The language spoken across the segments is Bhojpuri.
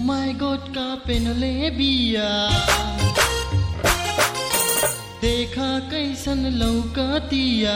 माय गोट का पेनले बिया देखा कैसन लौकतिया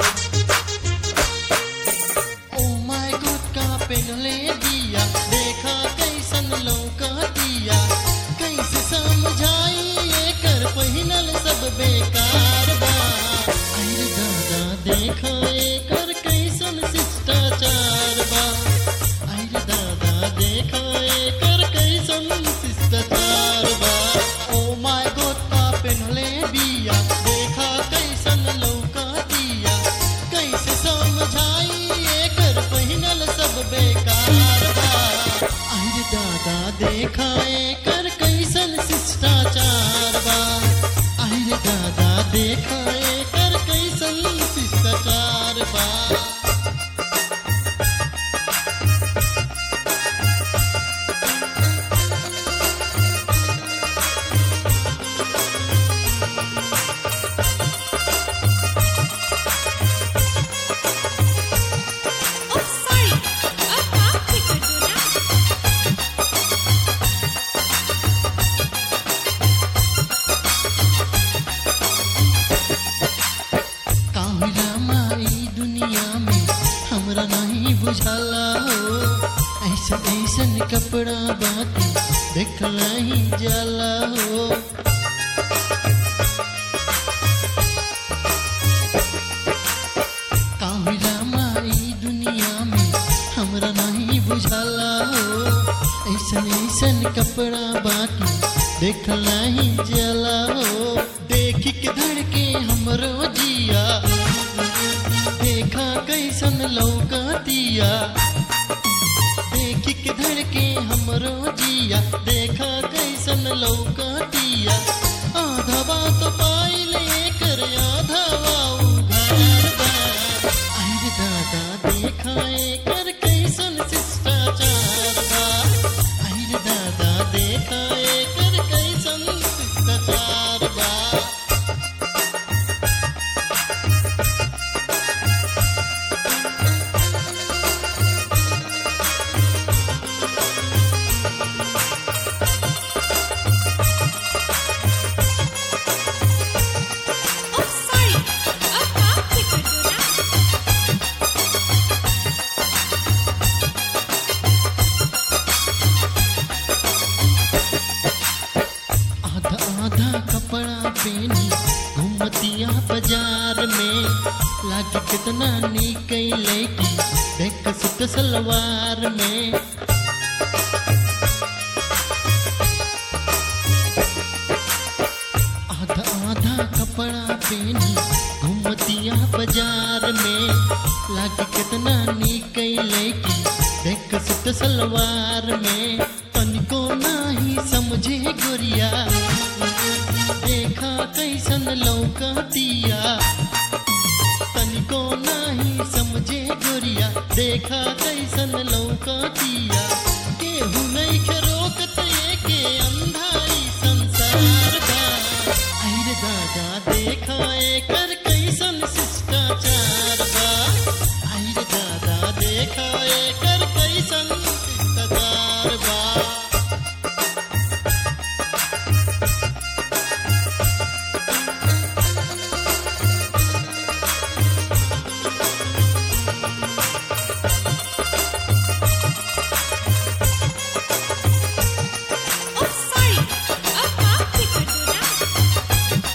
ओ माय गोट का पेनले बिया देखा कैसन लौकतिया कैसे समझाई एकर पहिनल सब बेकार बा अरे दादा देखा एकर कैसन शिष्टाचार बा अरे दादा देखा एकर कैसन शिष्टाचार बा ओ माय गोट का पेनले बिया देखा कैसन लौकतिया कैसे समझाई एकर पहिनल सब बेकार बा अरे दादा देखा एकर कैसन शिष्टाचार बा अरे दादा देखा एकर कैसन शिष्टाचार बा Oh, sorry. अब माफ भी कर दो ना कामिला माई दुनिया में हमरा नहीं बुझाला हो ऐसा ऐसन कपड़ा बाकी देखला ही जाला हो कामिला माई दुनिया में हमरा नहीं बुझाला हो ऐसन ऐसन कपड़ा बाकी देखला ही जाला हो देख के धड़के हमरो जिया देखा कैसन लौकतिया देख के धड़के हमरो जिया देखा कैसन लौकतिया आधा बात पाई लेकर आधा वाऊ घर बा अरे दादा देखा एकर कैसन शिष्टाचार बा अरे दादा देखा एकर कैसन शिष्टाचार बा Oh, sorry. अब माफ भी कर दो ना आधा आधा कपड़ा पहनी घूमतिया बाजार में लागे कितना नीक लैकी देख सुत सलवार में आधा आधा कपड़ा पहनी घूमतिया बाजार में लागे कितना नीक लैकी देख सुत सलवार में तनिको नाही समझे गोरिया देखा कैसन लौकतिया तनिको नाही समझे गोरिया देखा कैसन लौकतिया केहू नहीं के रोकत के अंधाई संसार बा अरे दादा देखा एकर कैसन शिष्टाचार बा अरे दादा देखा एकर कैसन शिष्टाचार बा Oh, sorry. अब माफ भी कर दो ना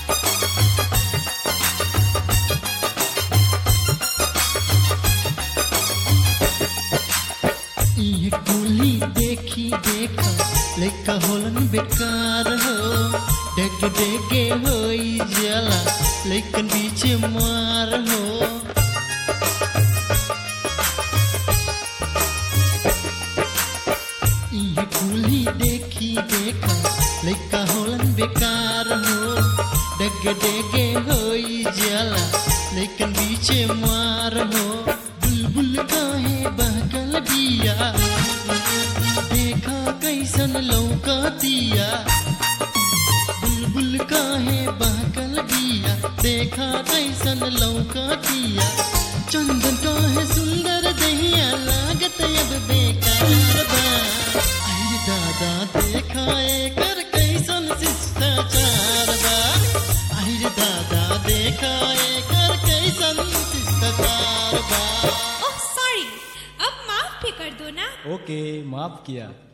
ये कुली देखी देखा लेका होलन बेकार हो डेग डेगे होई जला लेकिन बीच मार हो ये कुली देखी देखा लेका होलन बेकार हो डेग डेगे होई जला लेकिन बीच मार हो बुलबुल काहे बहकल बिया देखा कैसन लौकतिया बुलबुल काहे बहकल बिया देखा कैसन लौकतिया चंदन काहे सुंदर दहिया लागत अब बेकार बा अरे दादा देखाए कर कैसन शिष्टाचार बा आहिर दादा देखाए कर कैसन शिष्टाचार बा ओह सॉरी अब माफ भी कर दो ना ओके माफ किया